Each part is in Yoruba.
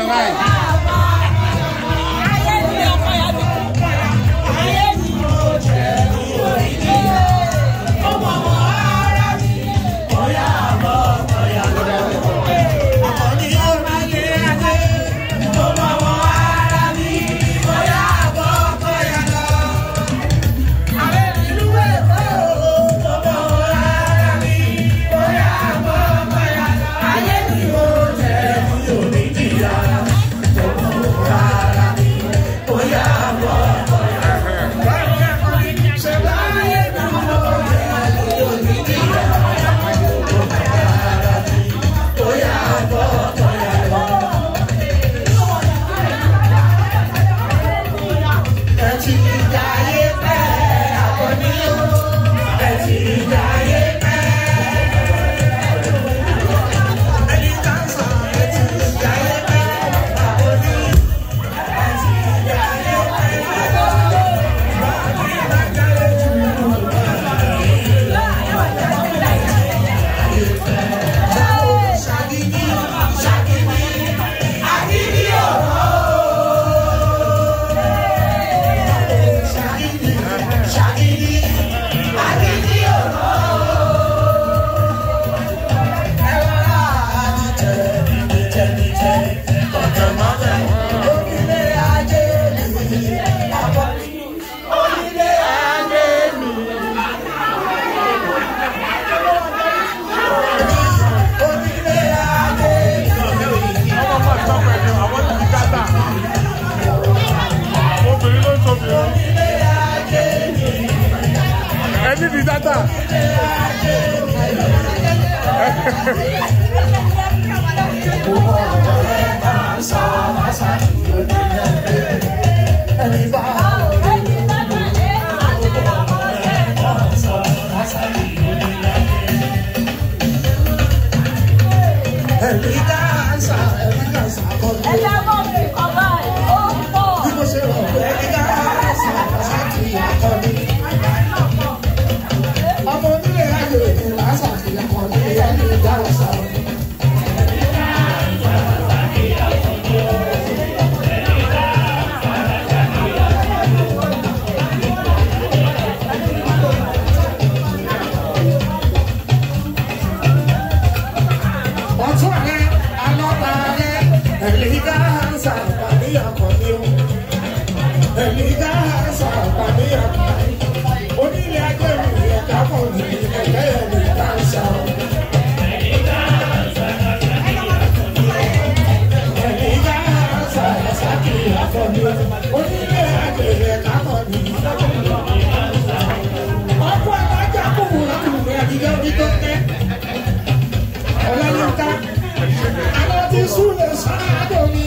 nine. ẹni di data. ọtún rẹ alọ́ba rẹ ẹ̀lígá sàpàdé àkọ́ni o ẹ̀lígá sàpàdé àkọ́ni onílé ajé mi ẹ̀ka pọ̀ ní ẹ̀kẹ́ ẹ̀lígá sà o. ẹ̀lígá sàpàdé àkọ́ni o onílé ajé ẹ̀ka pọ̀ ní ọkọ̀ alájà kúkú lọ́kùnrin àdìgẹ́ orí tó tẹ́ ọlọ́yọ̀ká àwọn tí súnlẹ̀ sáádọ̀ mi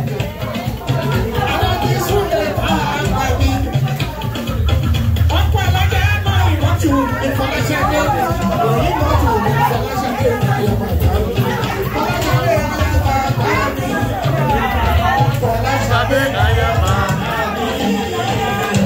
àwọn tí súnlẹ̀ pàápàá mi ọ̀pọ̀ alájà náà ìmọ̀tò ìfọlẹ́sẹ̀dé òyìn mọ̀tò ìfọlẹ́sẹ̀dé ayọ̀mọ̀tò fọlẹ́sẹ̀dé ayọ̀mọ̀tò fọlẹ́sẹ̀dé ayọ̀mọ̀tò.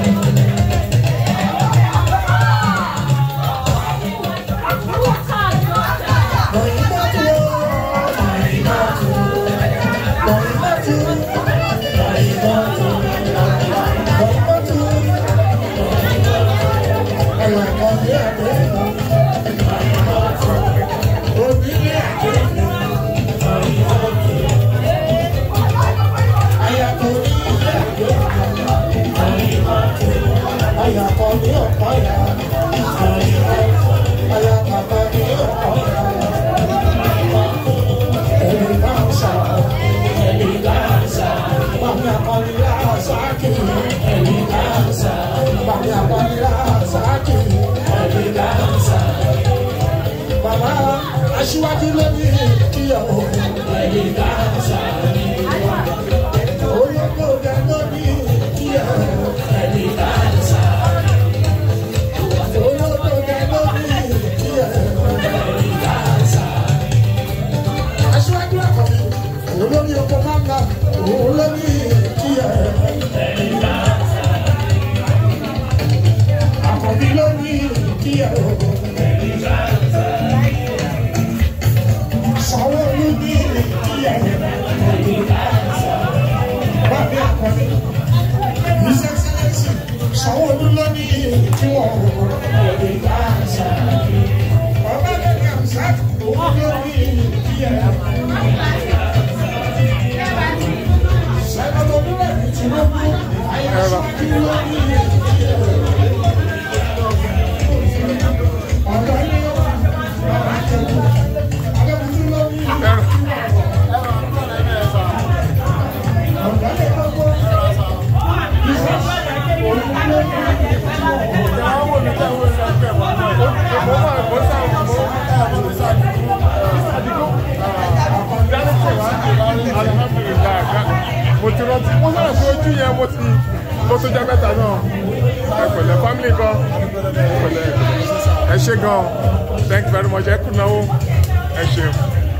Aṣíwájú ló ní kíyàwó ẹ̀yìn dáhùnsá ní ìwà. Olóko rẹ̀ ló ní kíyàwó ẹ̀yìn dáhùnsá. Olóko rẹ̀ ló ní kíyàwó ẹ̀yìn dáhùnsá. Aṣíwájú àkọ́bí, olórí oko máa ń ga, òun ló ní kíyàwó ẹ̀yìn dáhùnsá. Àkọ́bí ló ní kíyàwó ẹ̀yìn dáhùnsá. Sanwó-Olú ní kíyàwó ẹ̀yìn dáhùnsá. alhamdulilayi ká mo ti rántí mo sọ̀rọ̀ pé ojú yẹn mo ti mo tó jẹ́ mẹ́ta náà ẹ pẹ̀lẹ́ family gan ẹ pẹ̀lẹ́ ẹ ṣe gan thank you very much ẹ kú náwó ẹ ṣeun.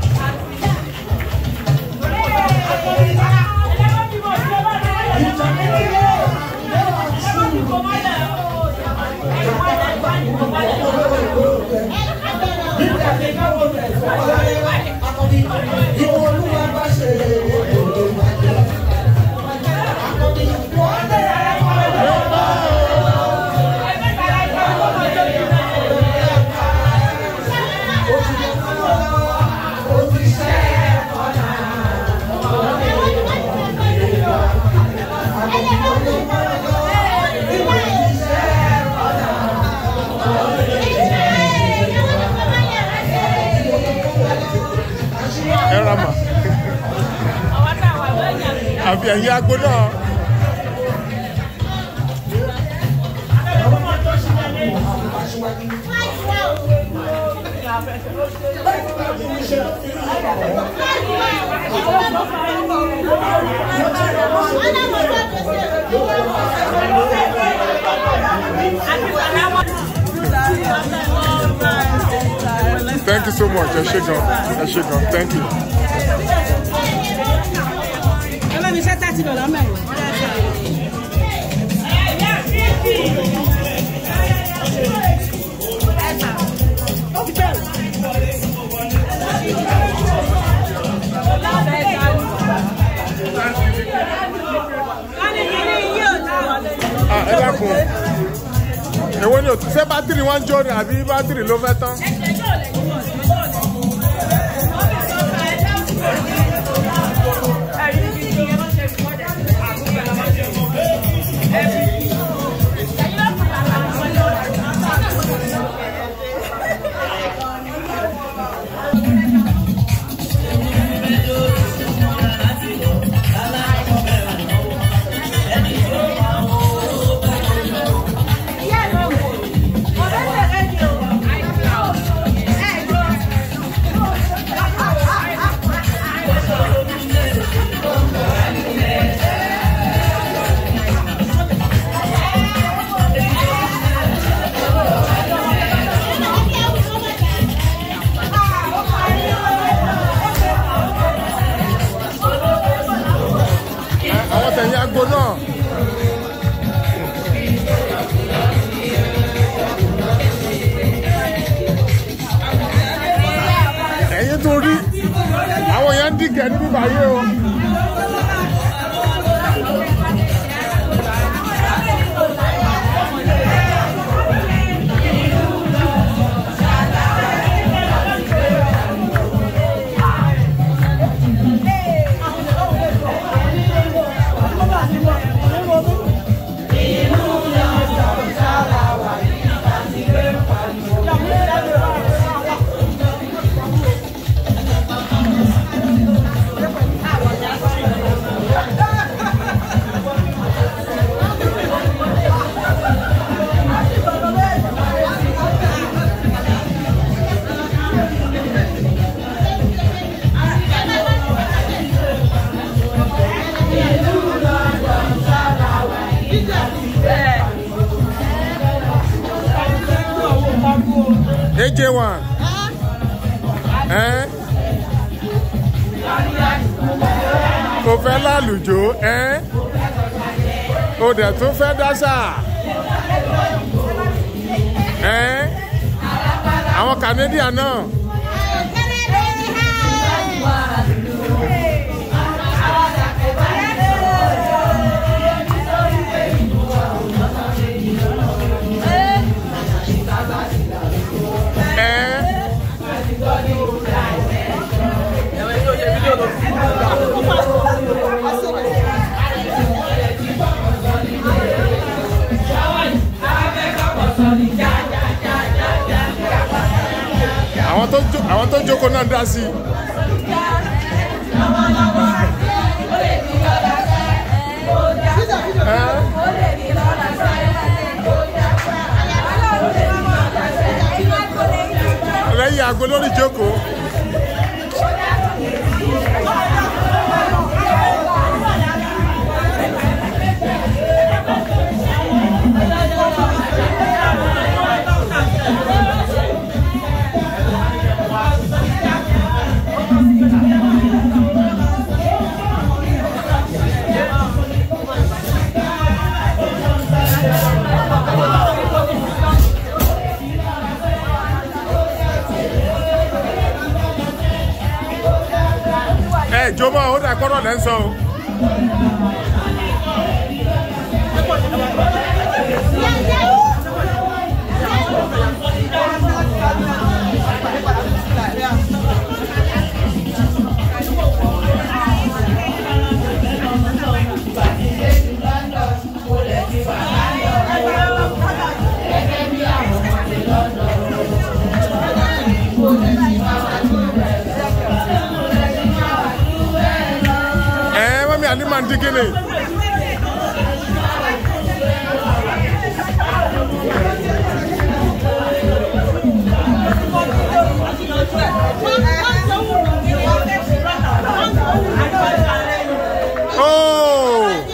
ẹ ra mà àbí ẹ̀yin agbo náà. thank you so much ẹ ṣe gan ẹ ṣe gan thank you. Ọlọ́run iṣẹ́ tá ti lọ lọ́mọ ẹ̀. Ah, ẹ dákun èwo ni o ṣé bátìrì wọn ń jó ni àbí bátìrì ló fẹ́ tán. àwọn tẹ̀yìn agbo náà. ẹ̀yin tó rí àwọn èèyàn ń dìgẹ̀ níbí báyé o. AJ1. Ẹ́n. O fẹ́ lálùjó ẹ́n. O dẹ̀ tún fẹ́ dáṣà. Ẹ́n. Àwọn Canadian náà. Ẹ́n. àwọn tó jó- àwọn tó jókòó náà dá sí i. Ẹ́n. lẹ́yìn aago lórí ìjókòó. ẹ jó mọ́ ó dà kọ́rọ̀ lẹ́ ń sọ o. ẹ mọ́mí àní máa ń dín kíni. Oh!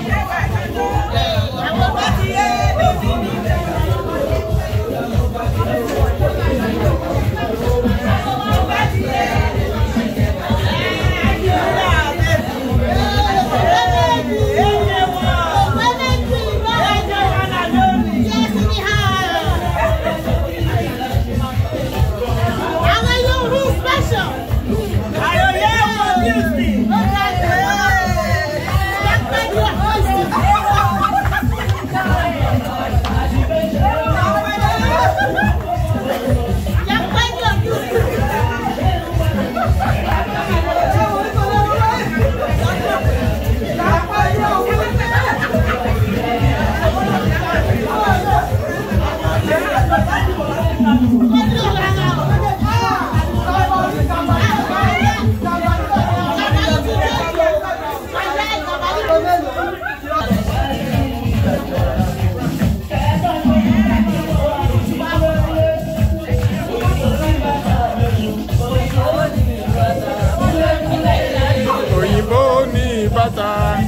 òyìnbó ní bàtà.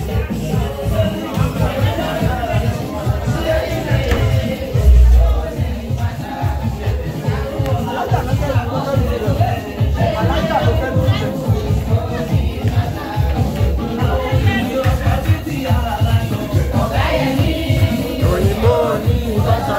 òyìnbó ní bàtà.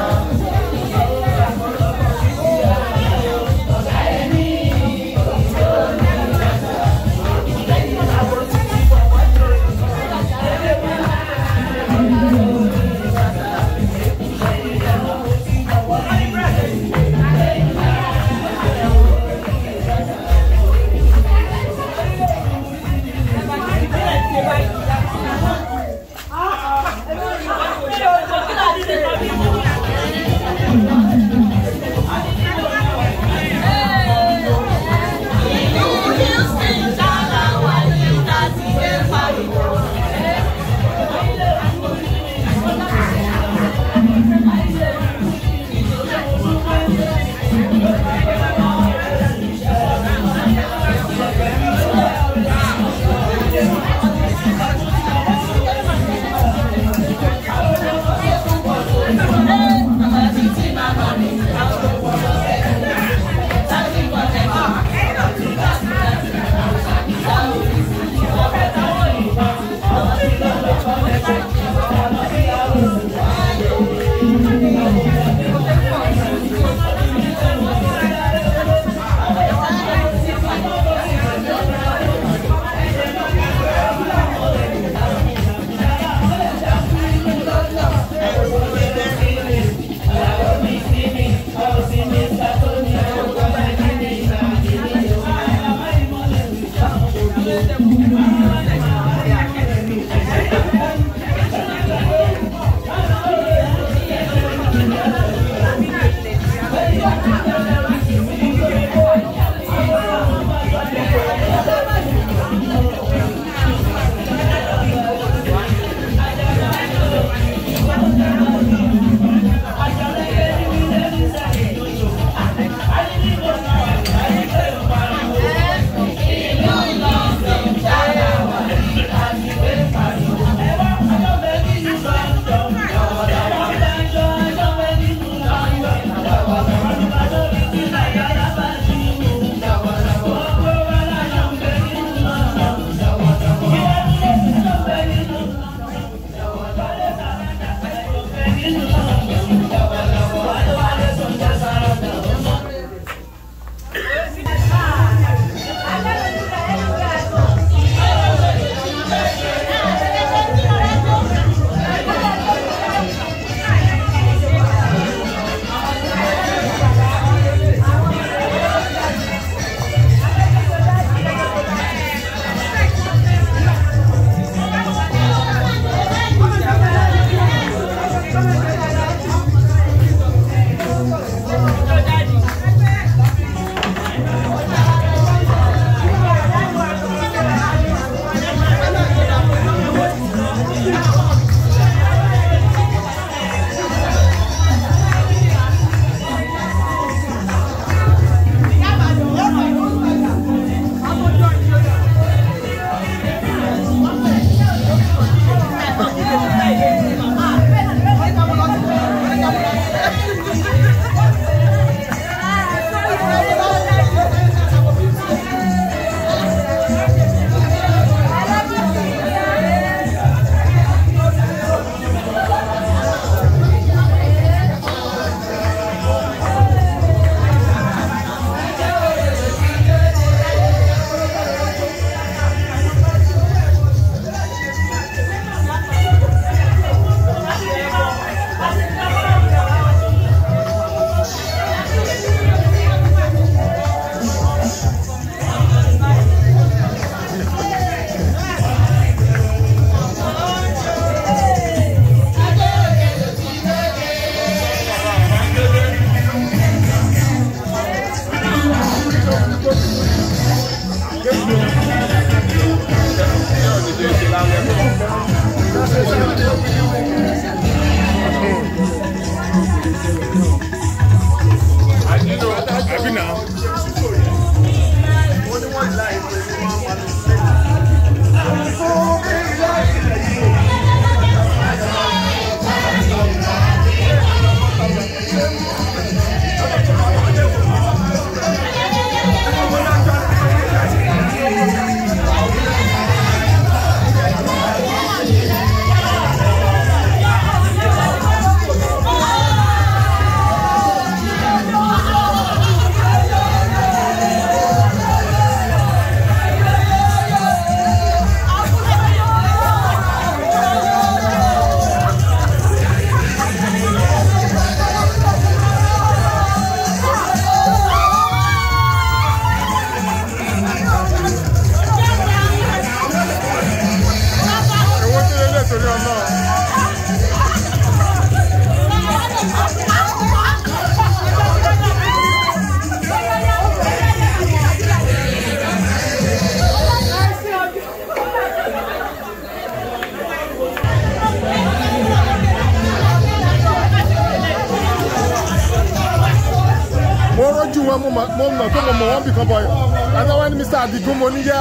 gan mo mọ̀ mo mọ̀ tó mo mọ̀ wọ́n bì kan bọ̀ àtàwọn ẹni mr adigun mo níyà.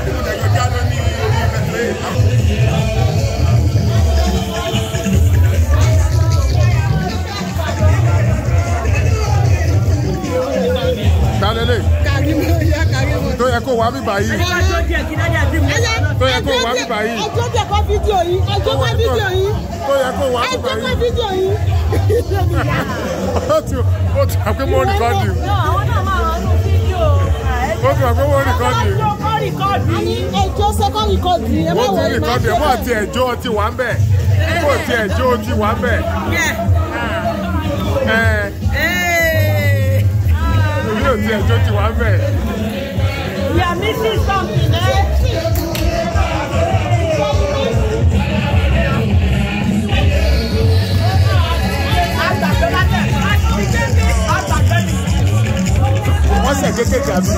Dálélé Kàrímù yá Kàrímù. tó yẹ kó wá bíbá yìí tó yẹ kó wá bíbá yìí Ẹjọ́ bẹ̀ kọ́ fídíò yìí. Ẹjọ́ kọ́ fídíò yìí. tó yẹ kó wá Ẹjọ́ bíbá kọ́ yìí. fídíò yìí. ó ti ó ti àpé mo rìkọ́dì àwọn náà máa wà nínú fídíò. ó ti àpé mo rìkọ́dì kọ́ rìkọ́ọ̀dù Àní ẹjọ́ sẹ́kọ̀ rìkọ́dù yìí. Ẹ má ó ti wọlé máa rìkọ́dì ṣe ẹ̀ mọ́ àti ẹ̀jọ́ ti wà ń bẹ̀ kó ti ẹ̀jọ́ ti wà ń bẹ̀ ẹ̀ èmi ò ti ẹ̀jọ́ ti wà ń bẹ̀. You are missing something, eh? Àgbàgbé látẹ̀. Àgbàgbé ni. wọ́n ṣẹ̀ kékeré àbí.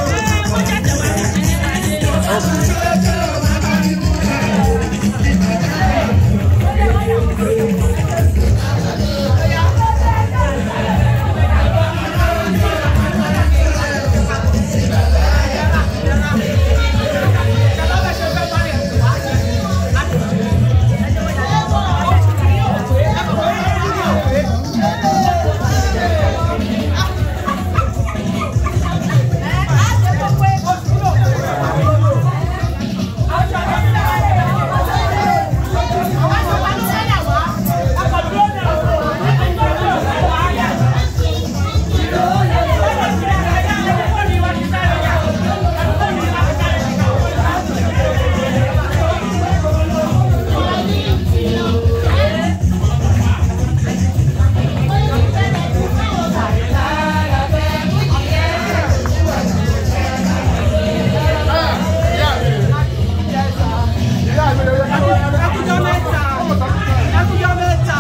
Ẹkújọ́ mẹ́ta. Ẹkújọ́ mẹ́ta.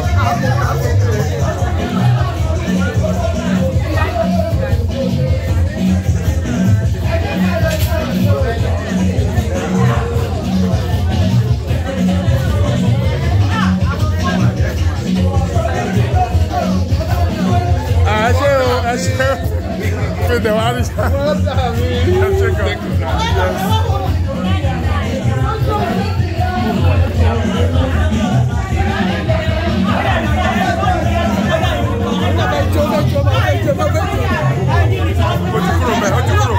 ẹ ṣe o ẹ ṣe o fi tẹ̀ wá ní sá. ẹ ṣe kan. ó ti kúrò mẹ́ ó ti kúrò.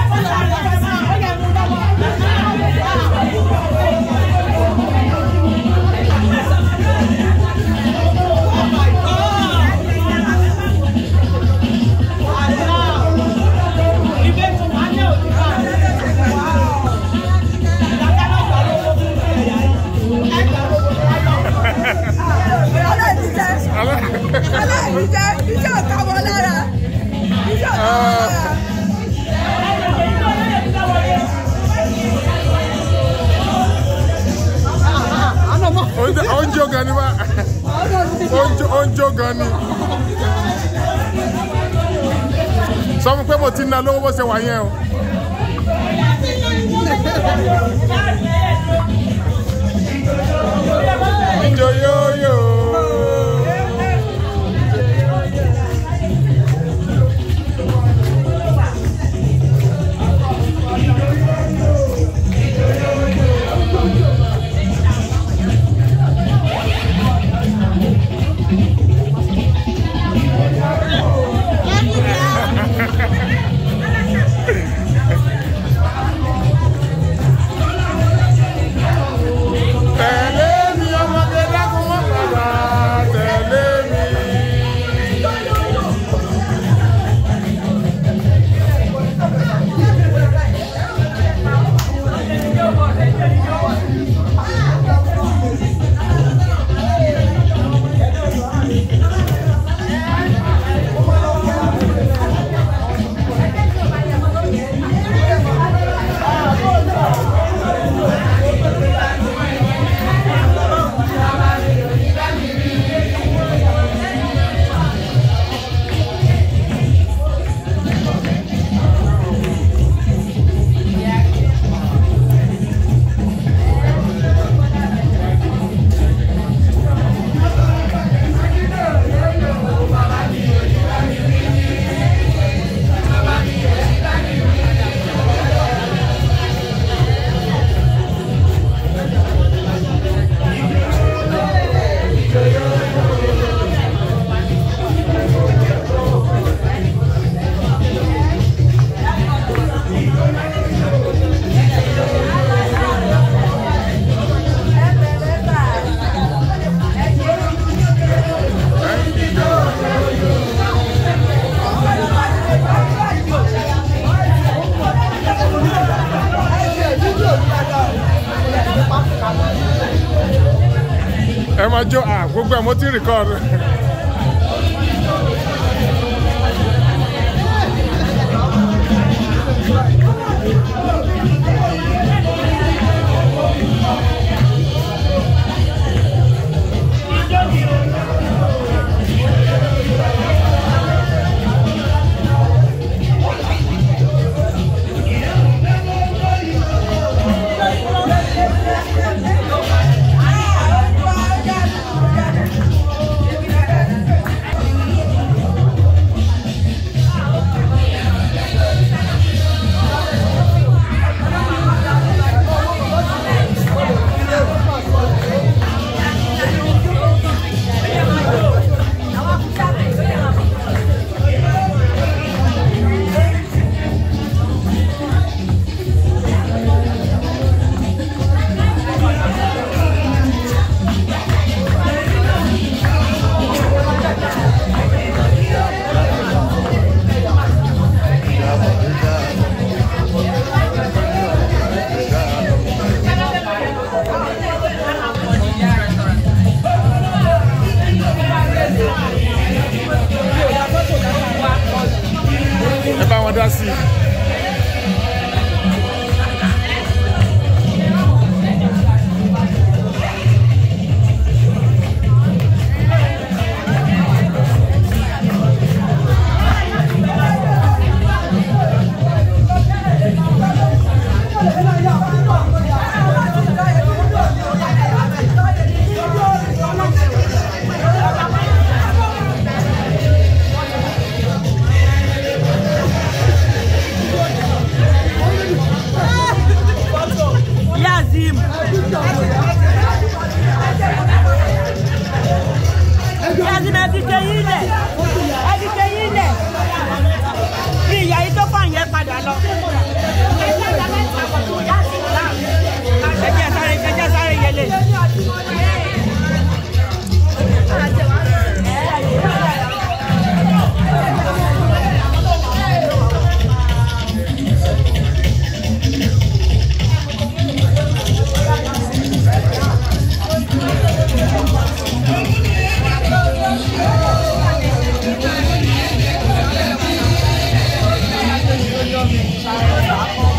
ó ń jó gan ni wá ó ń jó- ó ń jó gan ni. sọ fún pé mo ti ná lówó bó ṣe wà yẹn o. Ijó yóyó. ẹ máa jó à gbogbo ẹ̀ mo ti record. ẹ bá wọn dá sí i. Yazim. Yazim ẹ ti ṣe yín lẹ̀. Ẹ ti ṣe yín lẹ̀. Bí ìyá yìí tó fàn yẹn padà lọ. Ẹ jẹ́ sáré ẹ jẹ́ sáré yẹlé. Thank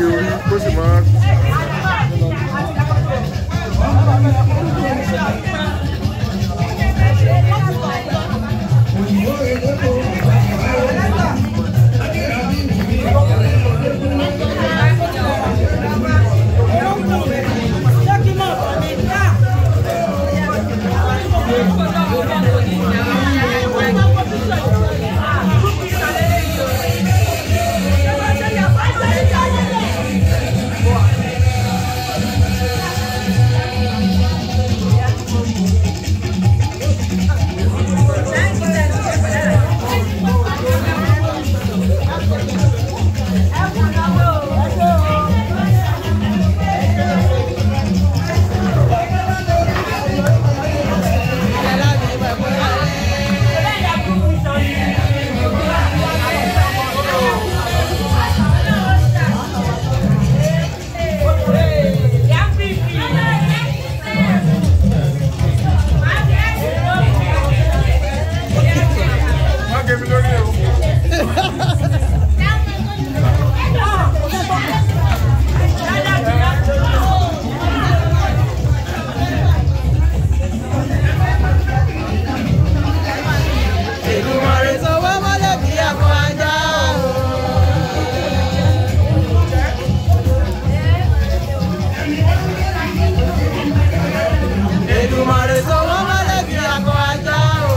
gé orí kó sì máa. Má gé mi lórí o. Èdùmàrè sanwó mọ́lẹ̀ bí àpò ajá o. Èdùmàrè sanwó mọ́lẹ̀ bí àpò ajá o.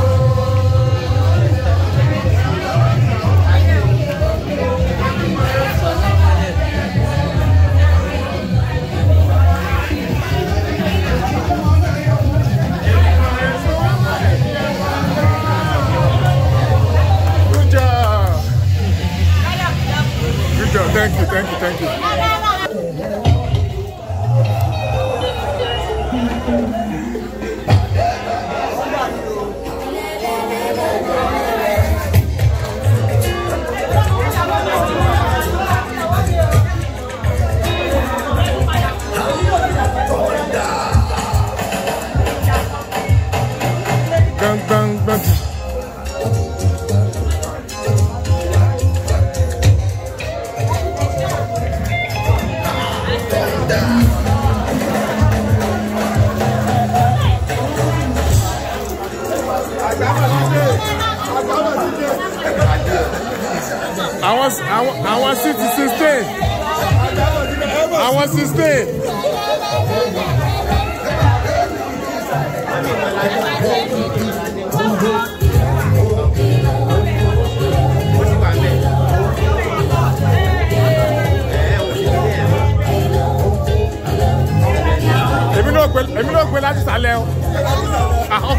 Good job. Good job. Thank you, thank you, thank you. Bang, bang, bang. àwọn àwọn àwọn sí ti sixteen àwọn sixteen. èmi náà gbé èmi náà gbé láti sàlẹ̀ o ah ok.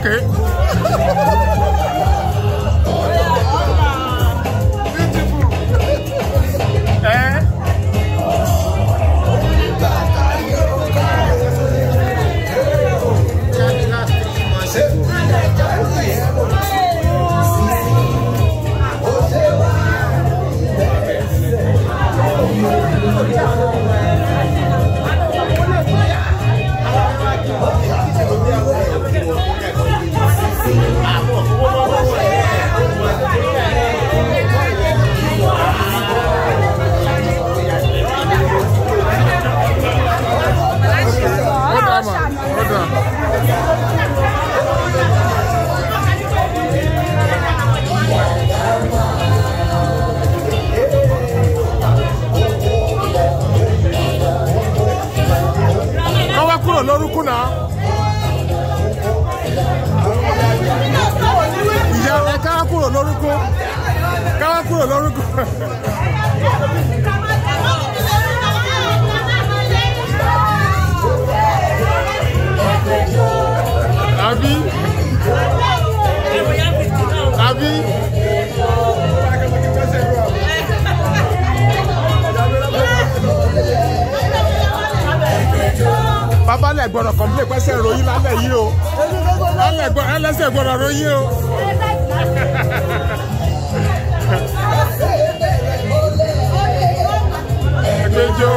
ẹ hold on ma hold on. kọ́ wá kúrò lórúkú náà. ìyá ẹ ká wá kúrò lórúkú ká wá kúrò lórúkú. àbí àbí. bàbá lẹ gbọ́dọ̀ kọmílẹ pẹsẹ ròyìn lálẹ́ yìí o ẹlẹsẹ gbọ́dọ̀ ròyìn o. ẹgbẹjọ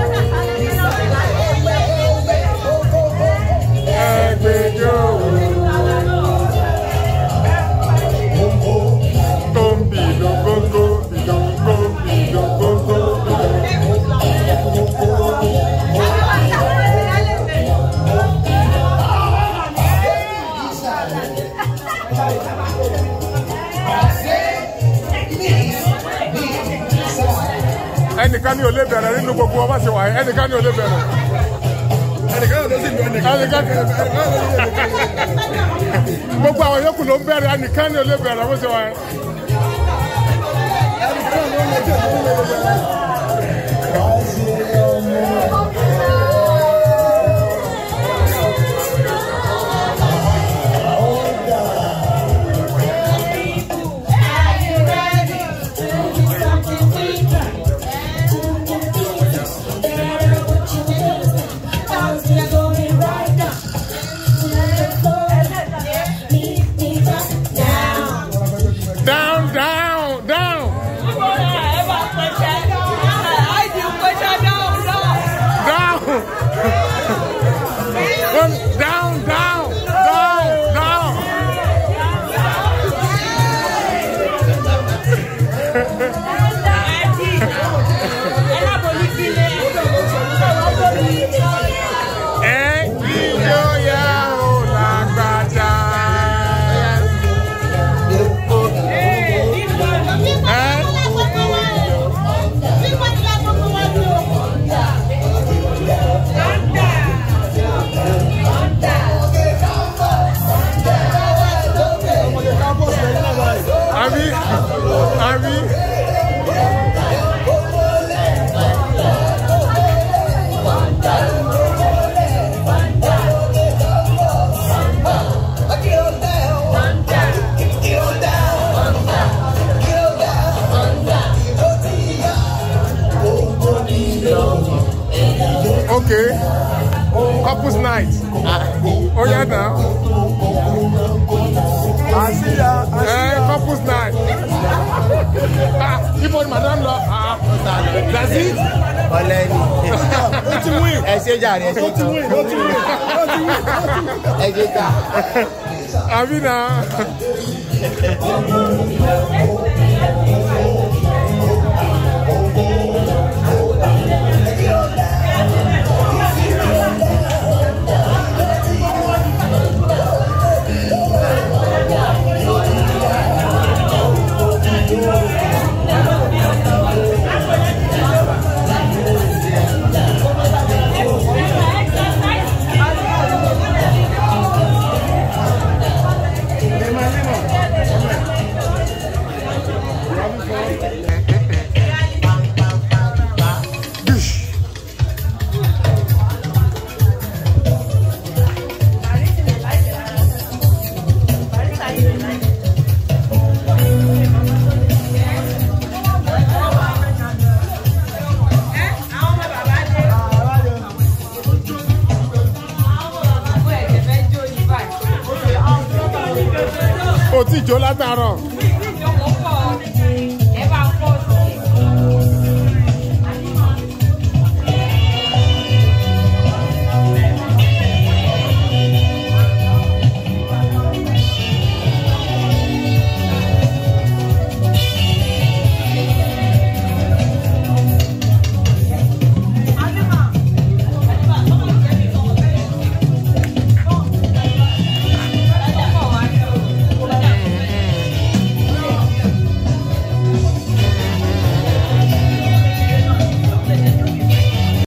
ẹgbẹjọ tó ń bì lógógó bì lógógó bì lógógó. ẹnìkan ní ò lè bẹ̀rẹ̀ nínú gbogbo ọba ṣe wà yìí ẹnìkan ní ò lè bẹ̀rẹ̀ ẹnìkan náà ló sì lu ẹnìkan. ẹnìkan gbogbo àwọn yòókù ló ń bẹ̀rẹ̀ ẹnìkan ní ò lè bẹ̀rẹ̀ bó ṣe wà yìí. down down down down One, down down down down. ẹ ijó yẹ ò lágbájá. ẹ àbí àbí. Okay. Couples night. Oh yeah now. àṣìyà Eh, couples night. ah, ibo ni madam lọ. Ah, that's it. ọlẹ́ni ó ti win ẹ ṣe jàre ẹ ṣe ó ti win ó ti win ó ti win. ẹ ṣe jà. Àbí na.